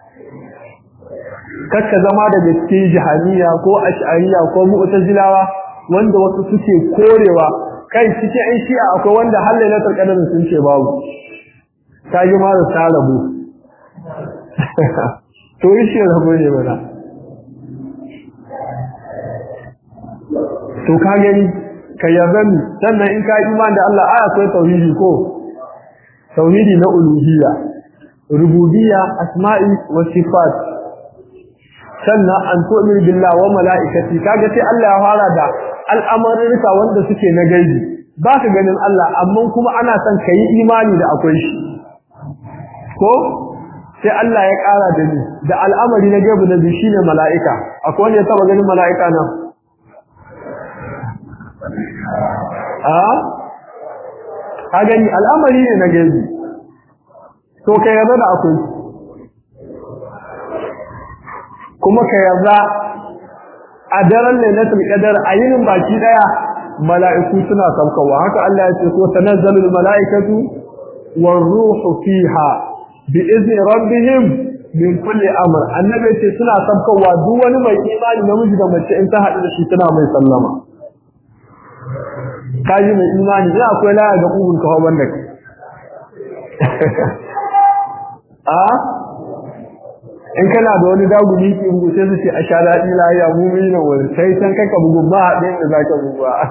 kakka zama da gaske jahaniya ko ash'ariya ko mu'tazilawa wanda wasu suke korewa kai cikin ai shi'a akwai wanda har lailatul qadr sun ce babu ta ji ma da ta rabu to shi rabo ne mana to ka gani ka yarda ni sannan in ka imani da Allah aya akwai tauhidi ko tauhidi na uluhiyya rububiyya asma'i wa sifat sannan an tu'min billah wa mala'ikati kaga sai Allah ya fara da al'amarurka wanda suke na gaibi baka ganin Allah amma kuma ana son kai imani da akwai shi ko sai Allah ya ƙara da ni da al'amari na gaibi na biyu shine mala'ika akwai wanda ya taba ganin mala'ika nan a ka gani al'amari ne na gaibi to ka yarda da akwai kuma ka yarda a daren lailatul qadar a yinin baki daya mala'iku suna saukawa haka Allah ya ce ko tanazzalul mala'ikatu war ruhu fiha bi izni rabbihim min kulli amr annabi ce suna sabkawa duk wani mai imani namiji da mace in ta haɗu da shi tana mai sallama kaji mai imani ina akwai laya ga kugun kawo banda a in kana da wani dagumi ki bugu sai su ce a sha daɗi lahiya mu mun yi wani sai san kanka bugu ba a ɗayan da za ka bugu ba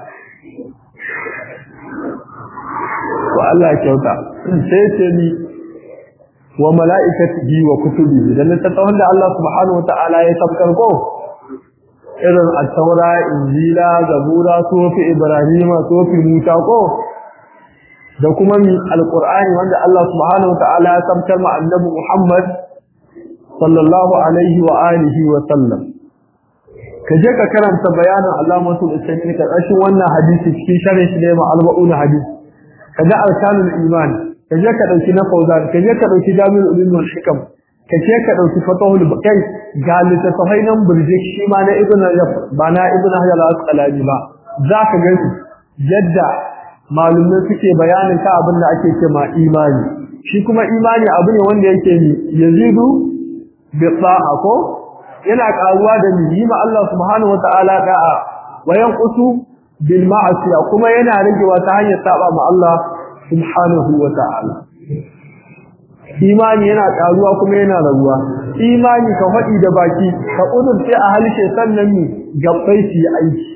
to Allah kyauta sai ce ni wa mala'ikatihi wa kutubihi dan littattafan da Allah subhanahu wata'ala ya tabbatar ko irin at-taura injila zabura sofi ibrahima sofi musa ko da kuma mi alqur'ani wanda Allah subhanahu wata'ala ya tabbatar ma annabi Muhammad sallallahu alaihi wa alihi wa sallam kaje ka karanta bayanin Allah masul ismi ka kashin wannan hadisi cikin sharhi shi ne ma alba'un hadisi kaga arkanul iman kaje ka dauki na fauzan kaje ka dauki jami'ul ulum wal hikam kaje ka dauki fatahul bakai ga littafai nan burjik shi ma na ibn rajab ba na ibn hajar al-asqalani ba zaka ga yadda malumai suke bayanin ka abin da ake cewa imani shi kuma imani abu ne wanda yake ni yazidu bi ta'a ko yana karuwa da ni ma Allah subhanahu wataala da'a wa yanqusu bil ma'asiya kuma yana ragewa ta hanyar saba ma Allah subhanahu wa ta'ala imani yana karuwa kuma yana raguwa imani ka faɗi da baki ka kudurce a halshe sannan mi gabbai su yi aiki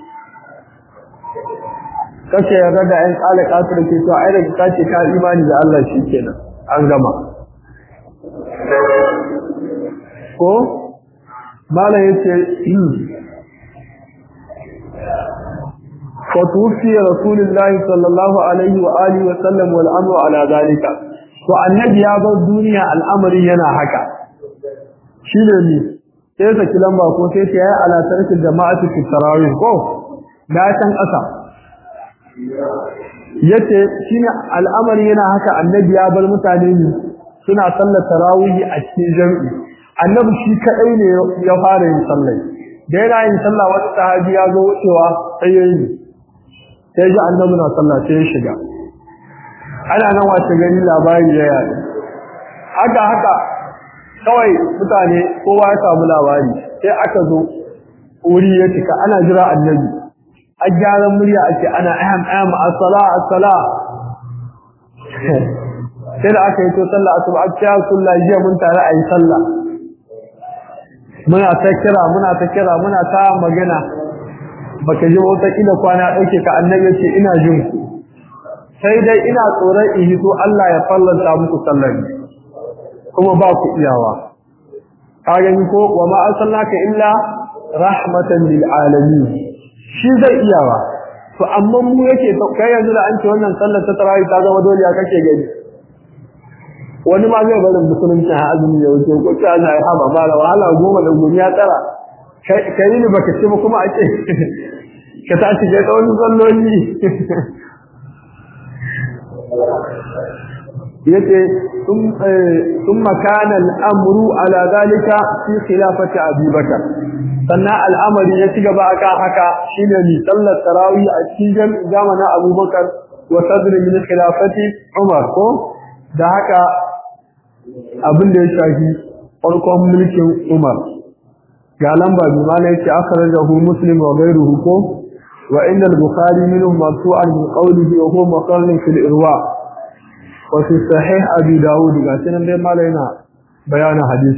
kace yarda da ɗan kala kasu da ke to ai da kace ka imani da Allah shikenan an gama ko mala yace فتوفي رسول الله صلى الله عليه وآله وسلم والأمر على ذلك والنبي يا bar duniya al'amari yana haka shine ne sai saki lamba ko sai ta yi ala tarkin jama'atu fi tarawih ko da san kasa yace shine al'amari yana haka annabi ya bar mutane ne suna sallar tarawih a cikin jami'i annabi shi kadai ne ya fara yin sallah da yana yin sallah wani sahabi ya zo wucewa sai yayi sai ji annabi na sallah sai ya shiga ana nan wace gani labari ya yaɗu haka haka kawai mutane kowa ya samu labari sai aka zo wuri ya cika ana jira annabi a gyaran murya ake ana aham aham as-sala as-sala sai da aka yi to sallah asuba a cikin sallah jiya mun tare a yi sallah muna ta kira muna ta kira muna ta magana baka ji wata kila kwana dauke ka annabi ce ina jin ku sai dai ina tsoron in hito Allah ya fallanta muku sallar kuma ba ku iyawa ka gani ko wa ma arsalnaka illa rahmatan lil alamin shi zai iyawa to amma mu yake to kai yanzu da an ce wannan sallar ta tarawih ta zama dole ya kake gani wani ma zai barin musulunci a azumi ya wuce ko ta na haba ba da wahala goma da gumi ya tsara kai ne baka ce ba kuma a ce ka tashi ga tsawon salloli yace thumma kana al-amru ala zalika fi khilafati Abi Bakar sannan al'amari ya ci gaba aka haka shine ni sallar tarawih a cikin zamanin Abu Bakar wa sadr min khilafati Umar ko da haka abin da ya shafi farkon mulkin Umar ga lamba bi ma yake akhrajahu Muslim wa ghayruhu ko wa inna al-Bukhari minhu marfu'an bi qawlihi wa huwa maqarrun fil irwa' وفي صحيح أبي داود قاتنا دي ما لنا بيان حديث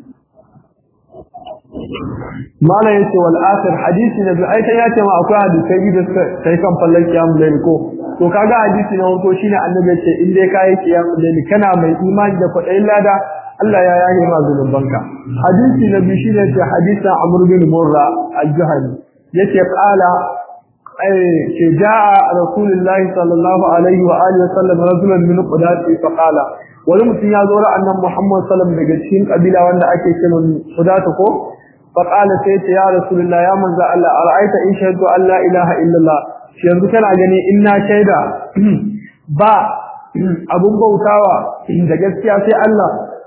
ما لا يتي والآخر حديث نبي أي تياتي ما أكو حديث كيبي تيكم فلن قيام ليلكو to kaga hadisi na farko shine annabi ce in dai kai kiyam laili kana mai imani da kwadai lada Allah ya yaye ma zunubanka hadisi na biyu shine ce hadisin Amr bin Murra al-Juhani yace qala ke ja'a rasulullahi sallallahu alaihi wa alihi wasallam rajulan min qudati fa qala wani mutum ya zo ran annabi Muhammad sallallahu daga cikin kabila wanda ake kira qudata ko fa qala sai ce ya rasulullahi ya manzo Allah ara'aita in shahadu an la ilaha illallah shi yanzu kana gani in na shaida ba abun bautawa da gaskiya sai Allah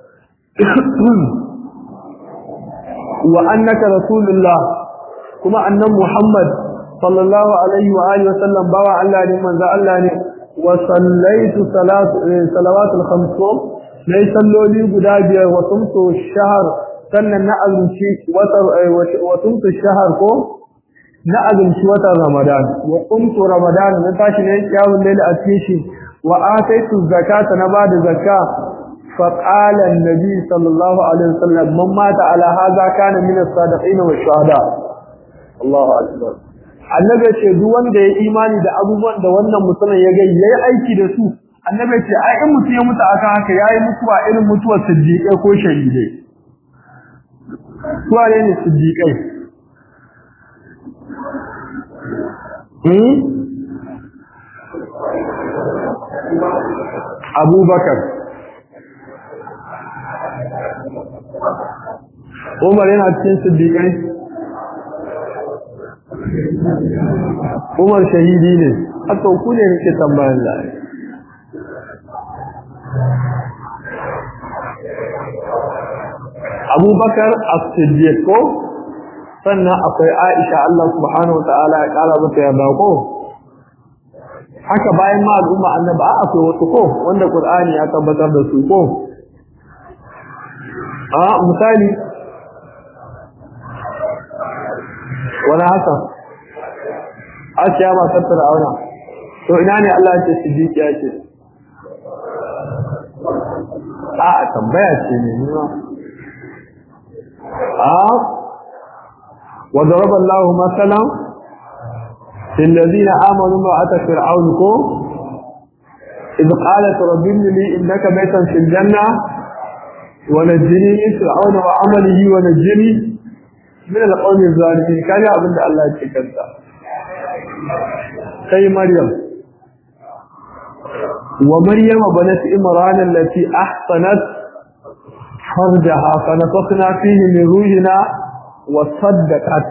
wa annaka rasulullah kuma annabi Muhammad sallallahu alaihi wa alihi wasallam bawa Allah ne manzo Allah ne wa sallaitu salatu salawatul khams na yi salloli guda biyar wa tumtu shahar sannan na azumci wa tumtu shahar ko na azumci watan ramadan wa qumtu ramadan na tashi ne kiyamul layl a cikin shi wa ataitu zakata na bada zakka fa qala an-nabi sallallahu alaihi wasallam man mata ala hadha kana min as-sadiqin wa shuhada Allahu akbar annabi ce duk wanda ya imani da abubuwan da wannan musulmin ya ga yayi aiki da su annabi ce ai in mutum ya mutu akan haka yayi mutuwa irin mutuwar siddiqai ko shahidai suwa ne siddiqai hmm abubakar umar yana cikin siddiqai umar shahidi ne haka ku ne nake tambayan da abubakar as-siddiq ko sannan akwai aisha Allah subhanahu wataala ya kara mata yarda ko haka bayan ma al'umma annabi akwai wasu ko wanda qur'ani ya tabbatar da su ko a misali wani haka asiya ba tattara auna to ina ne Allah ya ce siddiqi ya ce a tambaya ce ne ni ma a wa daraba Allahu masalan lil ladina amanu ma ata fir'aun ko إذ قالت رب ابن لي إنك بيتا في الجنة ونجني من فرعون وعمله ونجني من القوم الظالمين كان يا ابن الله يتكلم sai Maryam wa Maryam banat Imran allati ahsanat farjaha fa nafakhna fihi min ruhina wa saddaqat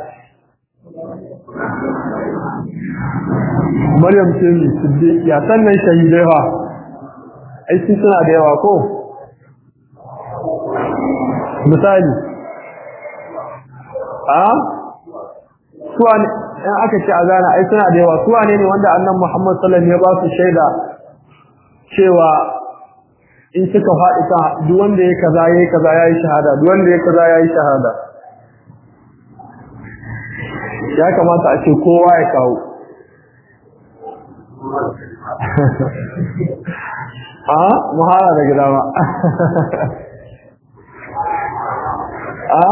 Maryam ce mi siddiq ya sannan shahidai ha ai sun suna da yawa ko misali a suwa in aka ce azana ai suna da yawa suwa ne ne wanda annan Muhammad sallallahu alaihi wasallam ya ba su shaida cewa in suka faɗi ka duk wanda ya kaza yayi kaza yayi shahada duk wanda ya kaza yayi shahada ya kamata a ce kowa ya kawo a muhara da gida ma a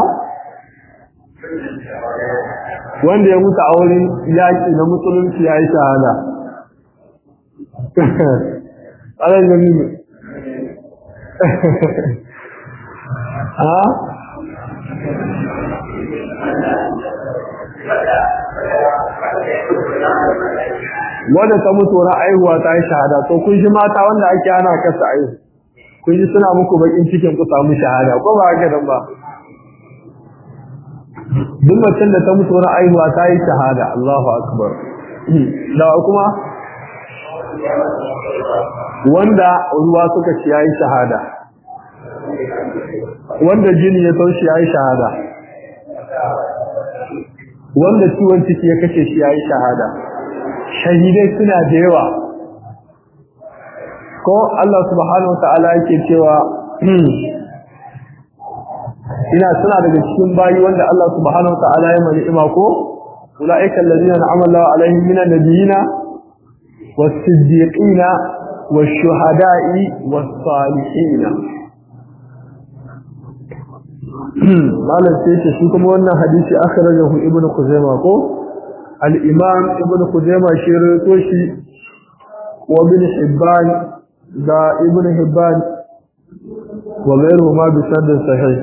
wanda ya mutu a wurin yaƙi na musulunci ya yi shahada tsarin gani ne a wanda ta mutu wani aihuwa ta yi shahada to kun ji mata wanda ake ana kasa aihu kun ji suna muku bakin cikin ku samu shahada ko ba haka nan ba duk macen da ta mutu wani aihuwa ta yi shahada Allahu akbar da kuma wanda ruwa suka ci yayi shahada wanda jini ya taushi yayi shahada wanda ciwon ciki ya kashe shi yayi shahada shahidai suna da yawa ko Allah subhanahu wa ta'ala yake cewa ina suna daga cikin bayi wanda Allah subhanahu wataala ya mani ima ko ulaika allazina an'ama Allahu alaihim minan nabiyina was-siddiqina wash-shuhada'i was-salihin malam sai ce shi kuma wannan hadisi akhrajahu ibnu khuzaimah ko al-imam ibnu khuzaimah shi rawaito shi wa ibn hibban da ibnu hibban wa ghayruhu ma bi sanad sahih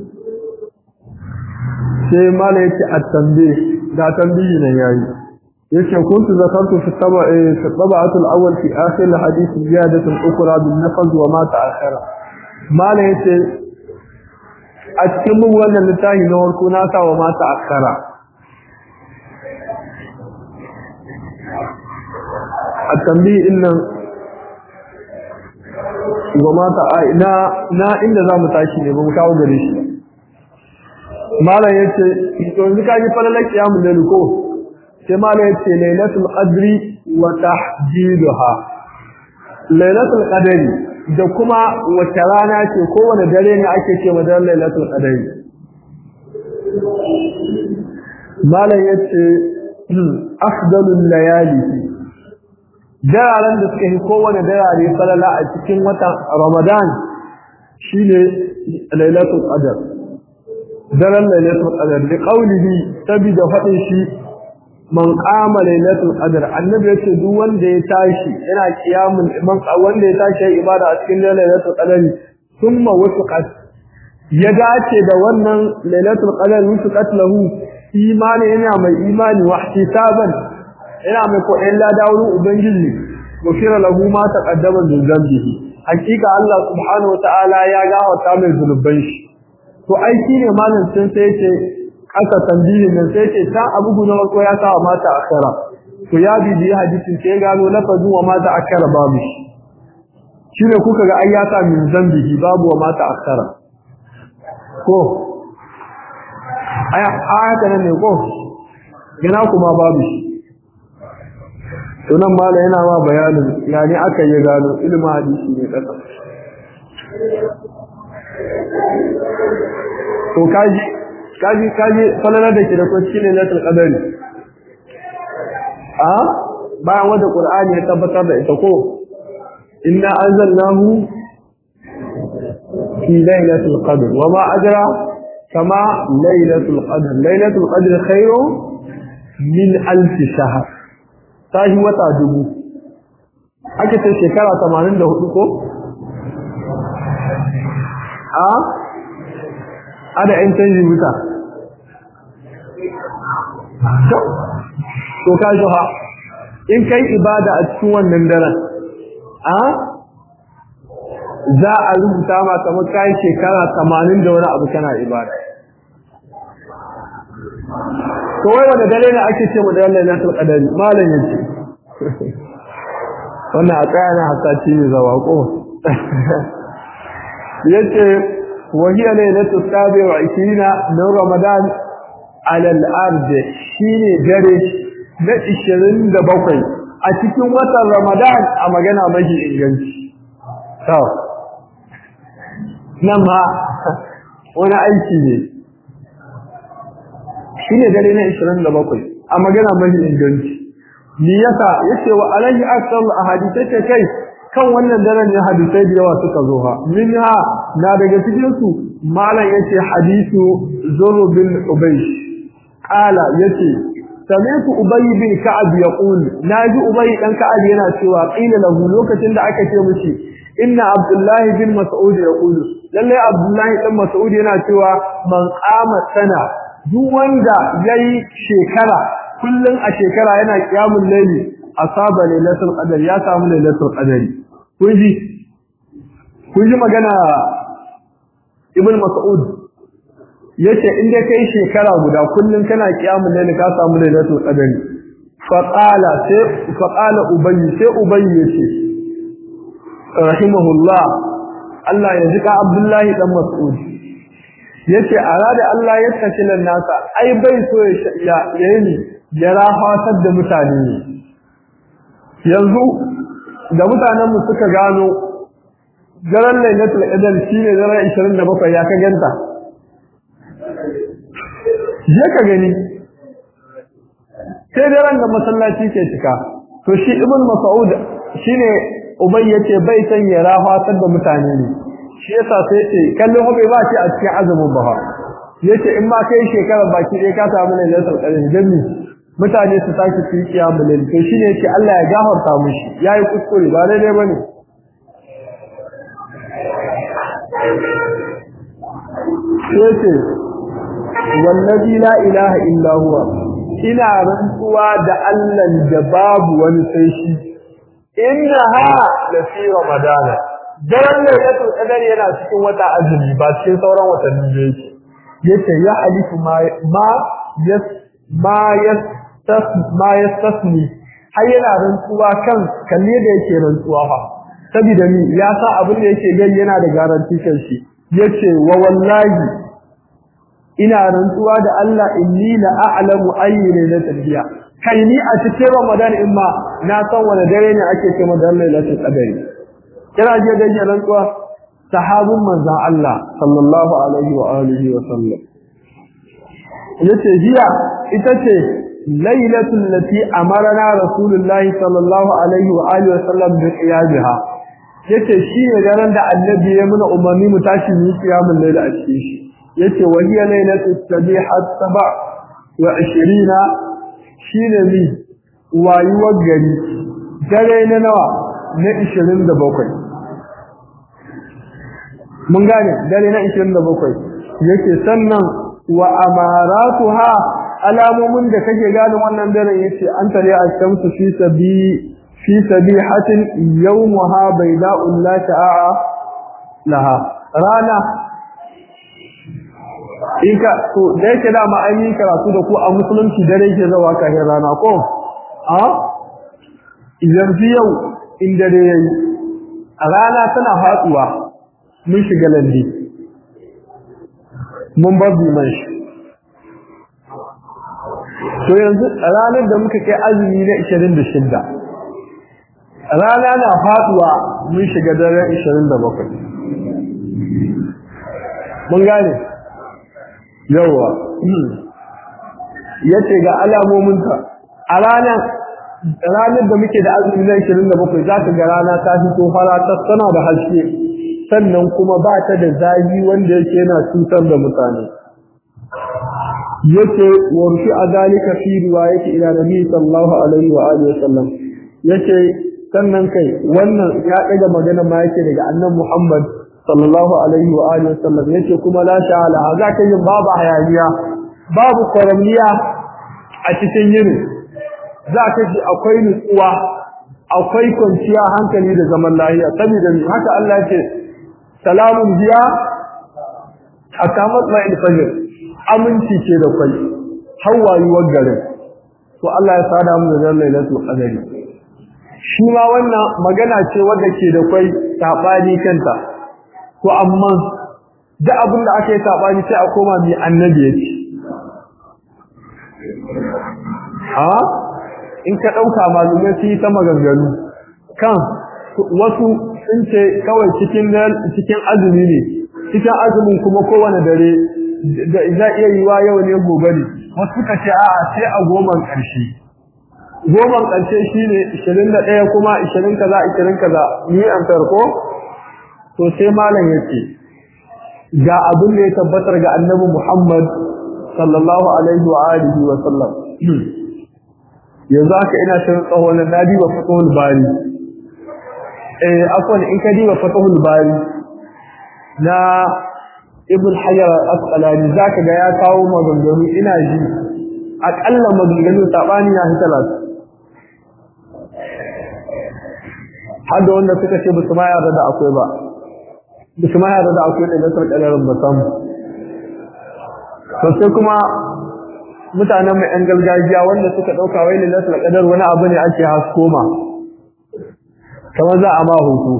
sai mala yake at-tanbih da tanbihi nan yayi yace kuntu zakartu fi taba'i fi tab'atu al-awwal fi akhir al-hadith ziyadatu ukhra bin nafz wa ma ta'akhara mala yace a cikin mun wannan littafi na warko na sa wa ma ta'akhara at-tanbih innan wa ma ta'ina na inda zamu tashi ne ba mu kawo gare shi malam yace to yanzu ka ji falalar kiyamul layl ko sai malam yace lailatul qadri wa tahdiduha lailatul qadri da kuma wace rana ce kowane dare ne ake ce ma daren lailatul qadari malam yace afdalul layali dararen da suka yi kowane darare falala a cikin watan ramadan shine lailatul qadar daren lailatul qadar da qaulihi sabida fadin shi man qama lailatul qadr annabi yace duk wanda ya tashi yana qiyamul man wanda ya tashi ibada a cikin lailatul qadr thumma wafaqat ya dace da wannan lailatul qadr wafaqat lahu imani yana mai imani wa ihtisaban yana mai ko illa da wurin ubangiji gofira lahu ma taqaddama min zambihi hakika Allah subhanahu wa ta'ala ya gafarta mai zunuban shi to ai shine malam sun sai ce aka tambaye nan sai ce ta abu guda ko ya sa mata akara to ya bibi hadisin sai gano lafazin wa mata akara babu shi shine kuka ga ai ya sa min zambihi babu wa mata akara ko aya aya nan ne ko gina kuma babu shi to nan mala yana ma bayanin yani aka yi gano ilmin hadisi ne kasa to kaji kaji kaji falalar da ke da kwanci ne latul qadari a bayan wanda qur'ani ya tabbatar da ita ko inna anzalnahu fi lailatul qadr wa ma ajra kama lailatul qadr lailatul qadr khairu min alf shahr tahi wata dubu ake ce shekara 84 ko a ada ‘yan canji wuta. To ka shi ha, in kai ibada a cikin wannan daren, a za a rubuta ma kamar kayi shekara tamanin da wani abu kana ibada. To wai wanda dare ne ake ce mu da yalla na tulƙadari, malam ya ce. Wannan a tsaya na hasaci ne zawa ko. Yace وهي ليلة السابع وعشرين من رمضان على الأرض شيني جري نتشرين دبقي أتكون وطن رمضان أما جنا مجي إنجنش تو نما وانا أيكي ne shine dare na 27 amma gana mai inganci ni yasa yace wa alaihi akthar ahadithai kai kan wannan daren ne hadisai da yawa suka zo ha minha na daga cikin su malam yace hadisu zuru bin ubaysh qala yace sami'tu ubay bin ka'ab yaqul naji ubay dan ka'ab yana cewa qila lahu lokacin da aka ce mishi inna abdullahi bin mas'ud yaqulu lalle abdullahi dan mas'ud yana cewa man qama sana duk wanda yayi shekara kullun a shekara yana qiyamul layli asaba lailatul qadar ya samu lailatul qadari kun ji kun ji magana ibn mas'ud yace in dai kai shekara guda kullun kana qiyamul layl ka samu lailatul qadari fa qala sai fa qala ubay sai ubay yace rahimahullah Allah ya jika abdullahi dan mas'ud yace arada Allah ya tashi nan nasa ai bai so ya yayi ya rahatar da mutane yanzu da mutanen mu suka gano daren lailatul qadr shine daren 27 ya ka ganta je ka gani sai daren da masallaci ke cika to shi ibn mas'ud shine ubay yace bai san ya rafatar da mutane ne shi yasa sai ce kallon hobe ba shi a cikin azumin ba yace in ma kai shekara baki dai ka samu lailatul qadr jami mutane su tashi su yi kiyamul layl to shine yace Allah ya gafarta mushi yayi kuskure ba daidai bane yace wallazi la ilaha illa huwa ina rantsuwa da Allah da babu wani sai shi innaha la fi ramadana daren lailatul qadar yana cikin wata azumi ba cikin sauran watanni da yake yace ya alifu ma ma yas ma yas ma yastasni har yana rantsuwa kan kalle da yake rantsuwa fa saboda ni ya sa abin da yake gani yana da garanti kan shi yace wa wallahi ina rantsuwa da Allah inni la a'lamu ayyi lailatul biya kai ni a cikin Ramadan in ma na san wani dare ne ake cewa da lailatul qadari kira je da yake rantsuwa sahabin manzon Allah sallallahu alaihi wa alihi wa sallam yace jiya ita ce lailatul lati amarna rasulullahi sallallahu alaihi wa alihi wa sallam bi qiyamha yace shi ne daren da annabi ya muna umarni mu tashi mu kiyamul lail a cikin shi yace wa hiya lailatul sabihat saba wa 20 shine mi wayuwar gari dare na nawa na 27 mun gane dare na 27 yake sannan wa amaratuha alamomin da kake gane wannan daren yace an tare a shamsu fi sabi fi sabihatin yawmuha bayda'u la ta'a laha rana inka to da yake da ma an yi karatu da ku a musulunci dare yake zawa kafin rana ko a yanzu yau in dare yayi a rana tana hatsuwa mun shiga lalle mun bar biman shi to yanzu ranar da muka kai azumi na 26 rana na faduwa mun shiga daren 27 mun gane yawa yace ga alamominta a ranar ranar da muke da azumi na 27 za ka ga rana ta fito fara ta tana da haske sannan kuma ba ta da zafi wanda yake yana cutar da mutane yace warfi azalika fi riwayati ila nabi sallallahu alaihi wa alihi wasallam yace sannan kai wannan ya daga magana ma yake daga annabi Muhammad sallallahu alaihi wa alihi wasallam yace kuma la sha'ala zaka yin babu hayaniya babu kwaramniya a cikin yini zaka ji akwai nutsuwa akwai kwanciya hankali da zaman lafiya saboda haka Allah ce salamun biya hatta matsma'il fajr aminci ce da kai hawayuwar garin to Allah ya sada mu da lailatul qadari shi ma wannan magana ce wadda ke da kai sabani kanta to amma da abin da aka yi sabani sai a koma mai annabi ya ce ha in ka dauka malumai su yi ta maganganu kan wasu sun ce kawai cikin cikin azumi ne cikin azumin kuma kowane dare da za iya yi wa yau ne gobe ne wasu suka ce a'a sai a goman ƙarshe goman ƙarshe shine 21 kuma 20 kaza 20 kaza ni an farko to sai malam yace ga abin da ya tabbatar ga annabi Muhammad sallallahu alaihi wa alihi wa sallam yanzu haka ina shirin tsawon nadi wa fatahul bari eh afwan in ka diba fatahul bari na ibn hajar al-asqalani zaka ga ya kawo maganganu ina ji akalla maganganu sabani ya fi talata har da wanda suka ce basu ma yarda da akwai ba basu ma yarda da akwai da nasar kadarin ba samu to sai kuma mutanen mai yan gargajiya wanda suka dauka wai ne nasar kadar wani abu ne ake haskoma kamar za a ma hutu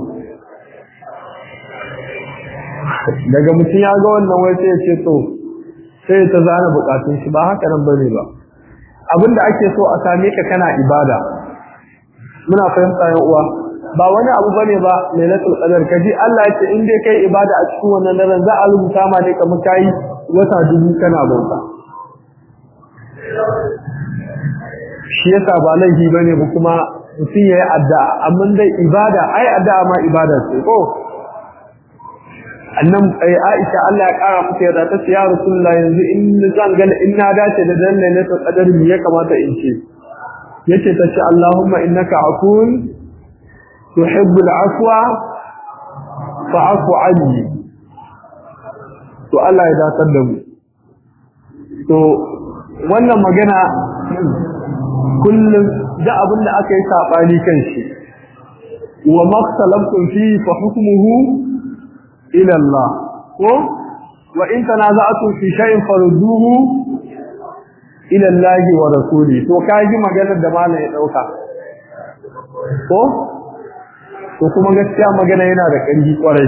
daga mutum ya ga wannan wai sai ya ce to sai ta zana bukatun shi ba haka nan bane ba abinda ake so a same ka kana ibada muna fahimta yan uwa ba wani abu bane ba lailatul qadar kaji Allah ya ce in dai kai ibada a cikin wannan daren za a rubuta ma ne kamar kai wata dubu kana bauta shi yasa ba laifi bane ba kuma mutum yayi addu'a amma dai ibada ai addu'a ma ibada ce ko annan ai Aisha Allah ya kara mata yarda ta ce ya Rasulullah yanzu in zan ga in na dace da dan ne ta kadar me ya kamata in ce yace ta ce Allahumma innaka akun tuhibbu al-afwa fa'fu anni to Allah ya datar da mu to wannan magana kullum da abin da aka yi sabani kan shi wa maktalaftum fi fa hukmuhu ila Allah ko wa in tanaza'tum fi shay'in farudduhu ila Allah wa rasuli to kaji maganar da malam ya dauka ko to kuma gaskiya magana yana da ƙarfi kwarai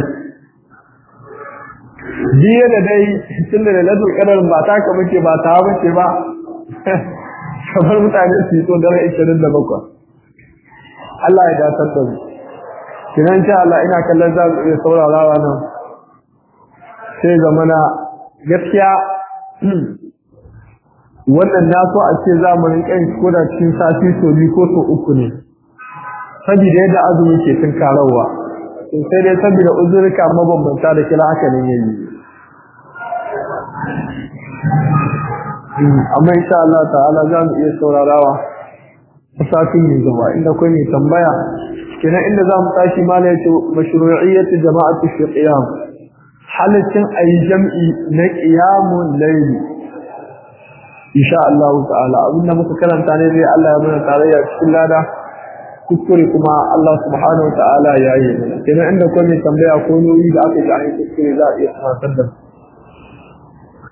jiya da dai tun da lalatul qadar ba ta ka muke ba ta bace ba kamar mutane su yi to dare 27 Allah ya dace da mu kinan sha Allah ina kallon za mu iya saurarawa nan sai zamana gaskiya wannan na so a ce za mu rinƙa yin ko da cikin sati so biyu ko so uku ne saboda yadda azumi ke tun karawa to sai dai saboda uzurka mabambanta da kila haka ne yayi amma insha Allah ta'ala za mu iya saurarawa sakin yin gaba inda kai ne tambaya kenan inda za mu tashi mala yace mashru'iyyat jama'ati fi qiyam halaccin ayi jam'i na qiyamul layl insha Allah ta'ala abinda muka karanta ne dai Allah ya mana tarayya cikin lada kuskure kuma Allah subhanahu wa ta'ala ya yi kenan inda kai ne tambaya ko noyi da aka ji a kuskure za a iya sanar da